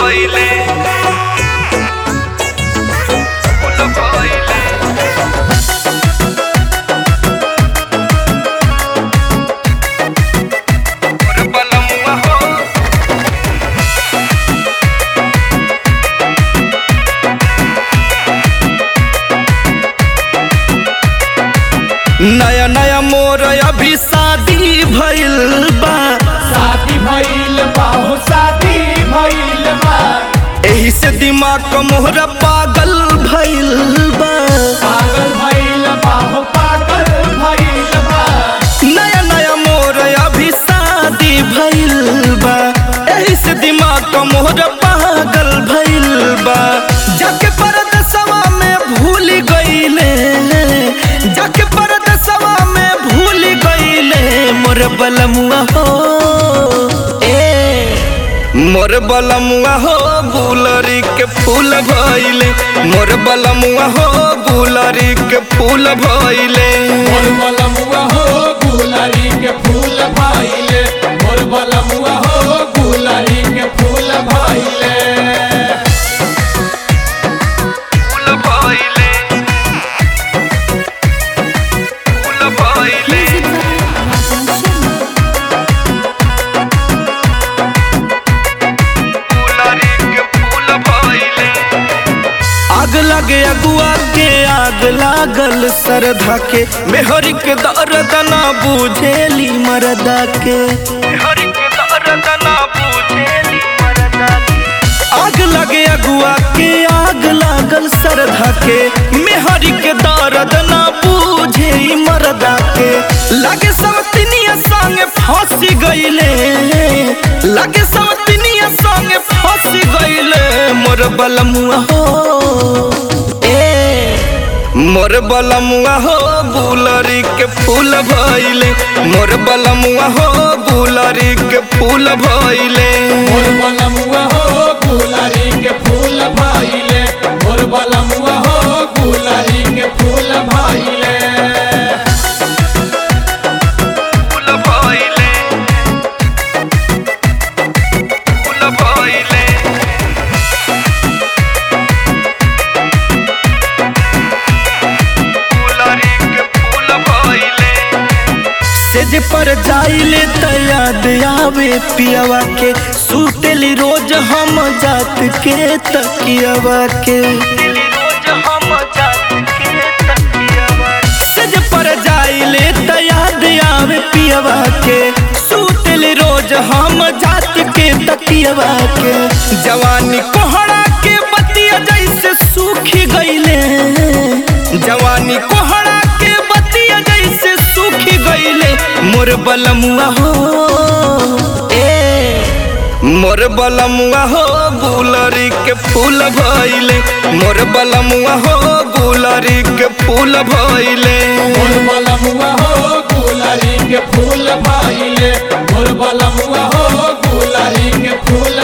भइले फूल भइले मोर बलमुआ हो नया नया मोर अभी शादी भइल बा शादी भइल बा हो शादी भइल बा एही से दिमाग क मोहरा पागल भइल बा पागल भइल बा हो पागल भइल बा नया नया मोर अभी शादी भइल बा एही से दिमाग क मोहरा पागल भइल बा जाके परदेसवा में भूल गइले जाके परदेसवा में भूल गइले मोर बलमुआ हो ए मोर बलमुआ हो गुलरी के फूल भइले मोर बलमुआ हो गुलरी के फूल भइले मोर बलमुआ हो गुलरी के फूल भइले मोर बलमुआ हो गुलरी के फूल भइले फूल भइले फूल भइले गुलरी के फूल भइले आग लगे अगुआ के आग लागल सरधा के मेहरी के दर्द ना बुझेली मरदा के मेहरी के दर्द ना बुझेली मरदा के आग लगे अगुआ के आग लागल सरधा के मेहरी के दर्द ना बुझे ई मरदा के लगे सवतिनिया संगे फांसी गइले लगे सवतिनिया संगे फांसी गइले मोर बलमुआ हो ए मोर बलमुआ हो गुलरी के फूल भइले मोर बलमुआ हो गुलरी के फूल भइले मोर बलमुआ हो गुलरी के फूल भइले मोर बलमुआ हो गुलरी के फूल भइले फूल भइले फूल भइले गुलरी के फूल भइले सेज पर जाइले त याद आवे पियावा के सुतेली रोज हम जात के तकियावा के सेज पर जाइले त याद आवे पियावा के सुतेली रोज हम जात के तकियावा के जवानी कोहड़ा के बतिया जैसे सूखी गइले जवानी कोहड़ा के बतिया जैसे सूखी गइले मोर बलमुआ हो ए मोर बलमुआ हो गुलरी के फूल भइले मोर बलमुआ हो गुलरी के फूल भइले मोर बलमुआ हो गुलरी के फूल भइले मोर बलमुआ हो गुलरी के फूल